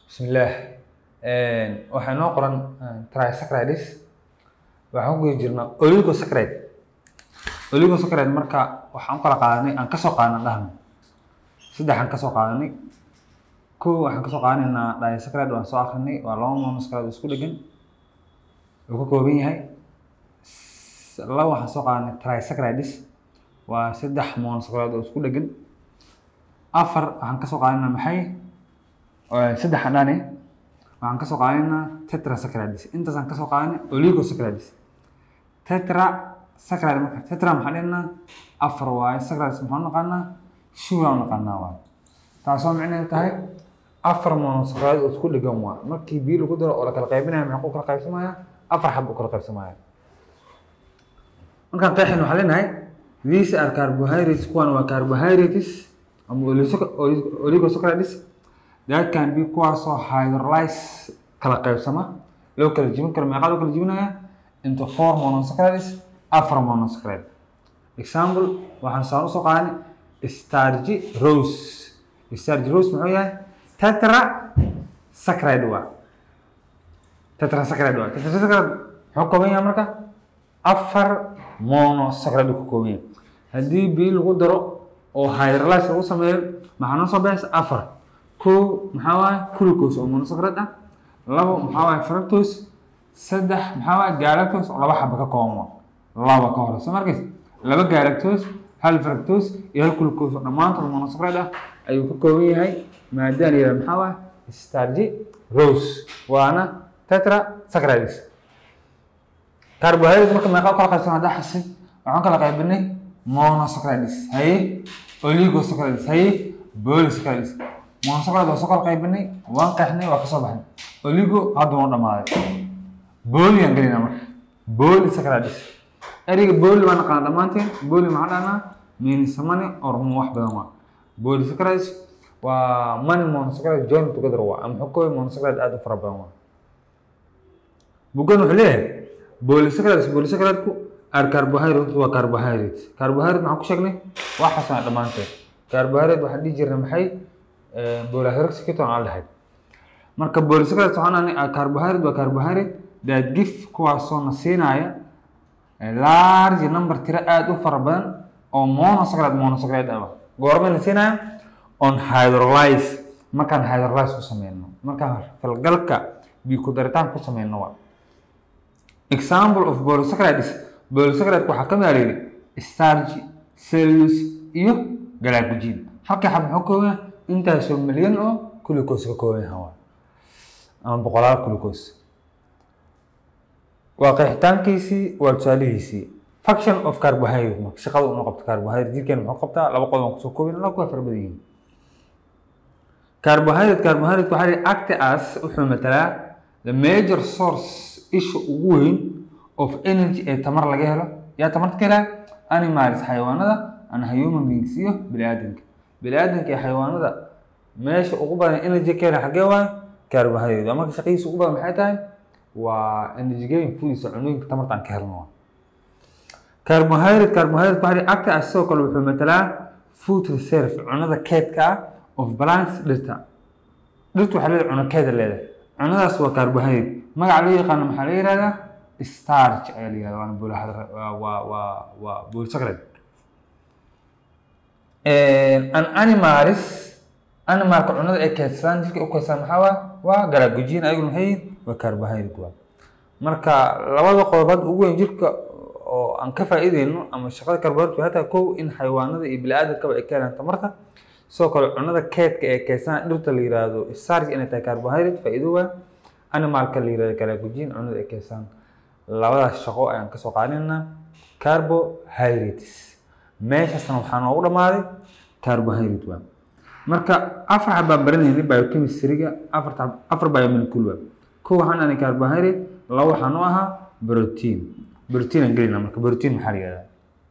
bismillaah waxaa inoo qoran trisaccharide waxaan ku guda jirnaa oligosaccharide oligosaccharide marka waxaan u kala qaadanay aan kasoo qaadanay dhahno saddexaan kasoo qaadanay kow waxaan kasoo qaadanaynaa disaccharide waan soo akrinay waa laba monosaccharide oo isku dhegan uu ka kooban yahay laba waxaan soo qaadanay trisaccharides waa saddex monosaccharide oo isku dhegan afar waxaan kasoo qaadanaynaa maxay saddex aan dhahne waxaan kasoo qaadanaynaa tetrasaccharides intaasaan kasoo qaadanay oligosaccharides tetrasaccharide marka tetra maxaan dhihnaa afar waaye saccharide maxaan naqaanaa shugaan naqaanaa waaye taasoo micnaheedu tahay afar monosaccharide oo isku dhegan waa markii biyo lagu daro oo la kala qaybinaya maxaa ku kala qaybsamaya afar xab u kala qaybsamaya markaan qeexin waxaan leenahay these are carbohydrates kuwan waa carbohydrates ama oligosaccharides that can be kuwaasoo hydrolyze kala qaybsama loo kala jibin karo meeqaa loo kala jibinaya into four monosaccharides afar monosaccharide example waxaan saan usoo qaadanay stargy rose stargy rose muxuu yahay tetra saccharide waa tetra saccharide waa tetra saccharide muxuu kooban yahay marka afar monosaccharide ka kooban yahay haddii biyo lagu daro oo hydrolyze lagu sameeyo maxaa noo soo baxaysa afar kow maxaa waaye glucose oo monosaccharide ah labo maxaa waaye fructose saddex maxaa waaye galactose oo laba xaba ka kooban laba ka hore soo markays laba galactose hal fructose iyo hal glucose oo dhammaantood monosaccharide ah ayuu ka kooban yahay maadaan yihahda maxaa waaye stargy rose waana tetra saccharides carbohydrate marka meeqa kala qaybsan haddaa xasid waxaan kala qaybinay monosaccharides haye oligosaccharides haye polysaccharides monosaccharides waa soo kala qaybinay waan qeexnay waa kasoo baxnay oligo hadda waa dhamaaday boli aan gelinaa marka polysaccharides ereyga boli waa naqaana dhammaanteen boli maxaa dhahnaa means money or wax badan waa polysaccharides waa money monosaccharide join together waa ama xukooy monosaccharide aada u fara badan waa bugan wuxuu leeyahay polysaccharides polysaccharideku are carbohydrates waa carbohydrates carbohydrate maxaan ku sheegnay waa xasana dhammaanteed carbohydrate waxaan dhihi jirnay maxay polysaccharides aan dhahay marka polysaccharides waxaan nahnay carbohydrate waa carbohydrate that give kuwaasoo na siinaya large number tiro aada u fara badan oo monosaccharide monosaccharide ah goormay na siinaya on hydrolyze markaan hydrolyze ku sameyno markaan falgalka biyo ku daritaan ku sameyno waa example of polysaccharides polysaccharides waxaa ka mid ah layidhi starch cellulose iyo glycogen halkii xab muxuu kooban intaasoo milyan oo glucose ka kooban yahay waa ama boqolaal glucose waa qeexitaankiisii waa tusaalihiisii function of carbohydrate marka shaqada unu qabto carbohydrate jirkeena muxuu qabtaa laba qodob aan kusoo koobin alla kuwa fara badan yihiin carbohydrate carbohydrate waxaa lihi act as wuxuu matalaa the major source isha ugu weyn of energy ee tamar laga helo yaa tamarta ka helaa animals xayawaanada and human beings iyo bini aadamka bini aadamka iyo xayawaanada meesha ugu badan energy ka hela xaggee waayo carbohydrate waa marka shaqadiisa ugu badan maxay tahay waa energy gain foodiisa cunooyinka tamarta aan ka helno waa carbohydrate carbohydrate waxaa lihi act as sidoo kale wuxuu matalaa food reserve cunada keedka ah of balance dhirta dhirtu waxaa leedahay cuno keeda leedahay cunadaas waa carbohydrate magaca loo yaqaano maxaa la yihahdaa starch ayaa la yihahda waana boolahadra waa waa waa polysacharide an animalis animalka cunada ay keedsadaan jirka u keedsadaan maxaa waa waa galagojiin ayagu maxay yihiin waa carbohydrate waa marka labada qodobaad ugu weyn jirka oo aan ka faa'iideyno ama shaqada carbohydrate hataa kow in xayawaanada iyo bini aadamkaba ay ka helaan tamarta sidoo kale cunada keedka ee keedsanaa dhirta la yihahdo starch inay tahay carbohydrate faa'iido waa animalka la yihahdo galagojiin cunada ay keedsanaan labadaas shaqo ayaan kasoo qaadinaynaa carbohydrates meeshaasna waxaa noogu dhammaaday carbohydrate waa marka afar xab baan baranaynay biochemistryga afarta afar biomolecule waa kow waxaan ahnay carbohydrate laba waxaan u ahaa protein protein aan gelinaa marka protein maxaa la yihahdaa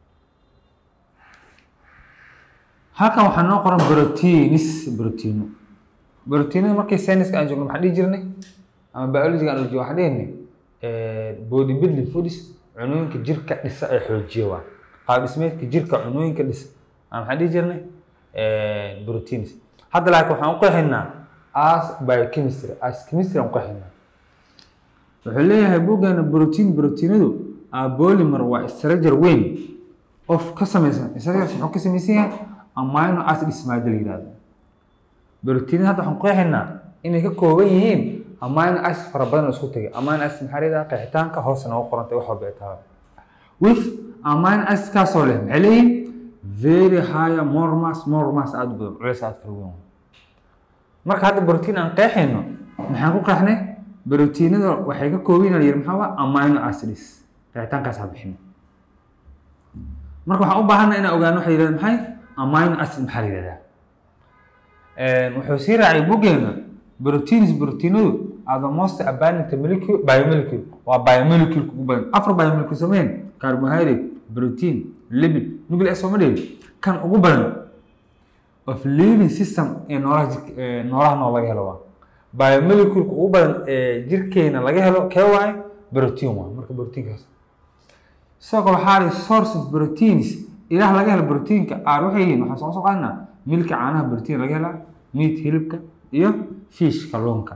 halkan waxaa noo qoran proteins proteino proteinada markii sayniska aan joogno maxaan dhihi jirnay ama biologiga aan joogno waxaan dhihinay body building foods cunooyinka jirka dhisa ee xoojiya waa qaab dhismeedka jirka cunooyinka dhisa aan maxaan dhihi jirnay proteins hadda laakiin waxaan u qeexaynaa as biochemistry as chemistry aan qeexaynaa wuxuu leeyahay buuggeena brotiin brotiinadu a polymer waa structure weyn of ka samaysan structure muxuu ka samaysan yahay amino acids maada la yihahdo brotiinada hadda waxaan qeexaynaa inay ka kooban yihiin amino acid fara badan oo isku tegay amino acid maxaa leedaha qeexitaanka hoose noogu qorantay wax walba ay tahay with amino acid kaasoo leh maxay leeyihiin very high more mass more mass aada u badan culeys aada fara weyn marka hadda brotiin aan qeexayno maxaan ku qeexnay brotiinada waxay ka kooban yihiin yiri maxaa waa amino acids qeexitaankaas ha bixin marka waxaan u baahanna inaan ogaano waxay yidhahdeen maxay amino acid maxaa la yidhahdaa wuxuu sii raacay buggeena proteins proteinadu are the most abundant molecule biomolecule waa biomolecule ugu badan afar biomolecule sameyn carbohydrate protein lipid nucleic acid sooma kan ugu badan of living system ee noolaha jir- ee noolaha nool laga helo waa biomoleculeka ugu badan ee jirkeena laga helo kee waaye protein waa marka proteinkaas sidoo kale waxaa lihi source of proteins ilaah laga helo proteinka aar waxay yihiin waxaan soo soo qaadnaa milka caanaha protein laga helaa meat hilibka iyo fish kalluunka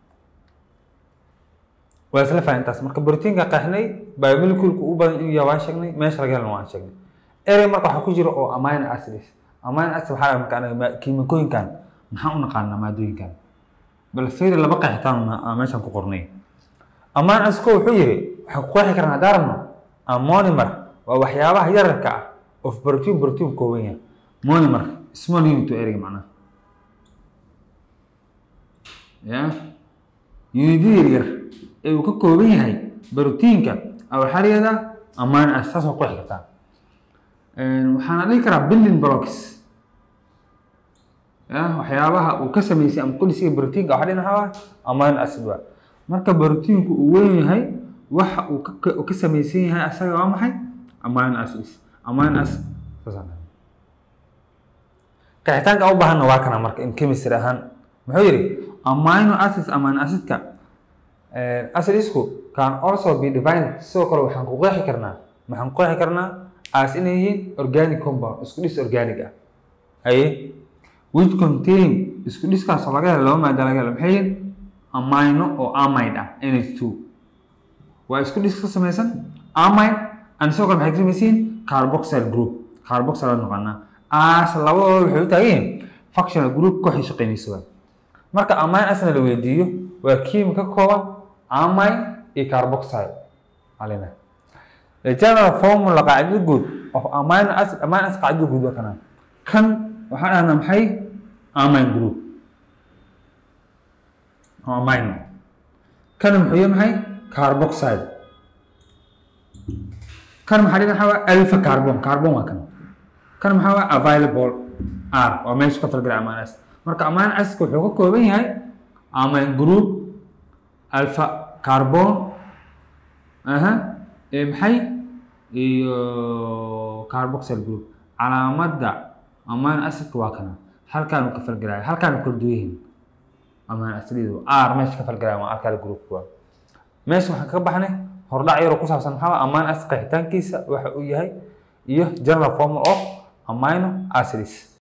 waa isla fahantaas marka proteinka qeexnay biomoleculeka ugu badan inuu yahay waan sheegnay meesha laga helana waan sheegnay erey marka waxaa ku jira oo amino acids amino acid waxaa laga marka anaga ma- kiimikooyinkan maxaan u naqaanaa maadooyinkan bal fiiri laba qeexitaan aan meeshan ku qornay amino acid ko wuxuu yiri waxaan ku qeexi karnaa haddaan rabno ammonimer waa waxyaabaha yararka ah of protein protein kooban yahay monomer small unit oo ereyga macnaha ya unidada yaryar ee uu ka kooban yahay proteinka a waxaa la yihahdaa amino acid saas waa ku qeexi kartaa waxaana dhihi karaa building blocks ya waxyaabaha uu ka sameysay ama kulisiga proteinka waxaa dhihi waxaa amino acid waa marka proteinku uu weyn yahay waxa uu ka uu ka samaysan yahay asaga waa maxay amino acids amino acid saasaan dhahay qeexitaanka aan u baahanna waa kana marka in chemistry ahaan muxuu yidhi amino acids amino acidka acidsku can also be defined sidoo kale waxaan ku qeexi karnaa maxaan ku qeexi karnaa as inay yihiin organic compound isku dhis organic ah haye which contain isku dhiskaasoo laga helo laba maada laga helo maxay yihiin amino oo amide ah nh2 waa isku dhis ka samaysan amine and sidoo kale maxay ka samaysan yihiin carboxyl group carboxyl aan naqaanaa as labadooda waxay u taagan yihiin functional group kooxay shaqaynaysa waa marka amine acid la weydiiyo waa kiimi ka kooban amine iyo carboxyl alina the general formula qaacidada guud of amino acid amino acid qaacidada guud waa kana kan waxaan dhahnaa maxay amine group amino kan muxuu yahay maxay carboxyl kan maxaa dhihi waxaa waa alpha carbon carbon waa kan kan maxaa waa available r waa meesha ka falgala amino acid marka amino acidka wuxuu ka kooban yahay amine group alpha carbon aha ee maxay iyo carboxyl group calaamadda amino acidka waa kana halkaanu ka falgalaya halkaanu kala duwan yihiin amino acidyadu r meesha ka falgalaya waa alkali group waa meesha waxaan kaga baxnay hordhac yaroo ku saabsan maxaa amino acid qeexitaankiisa waxa uu yahay iyo general formula of amino acids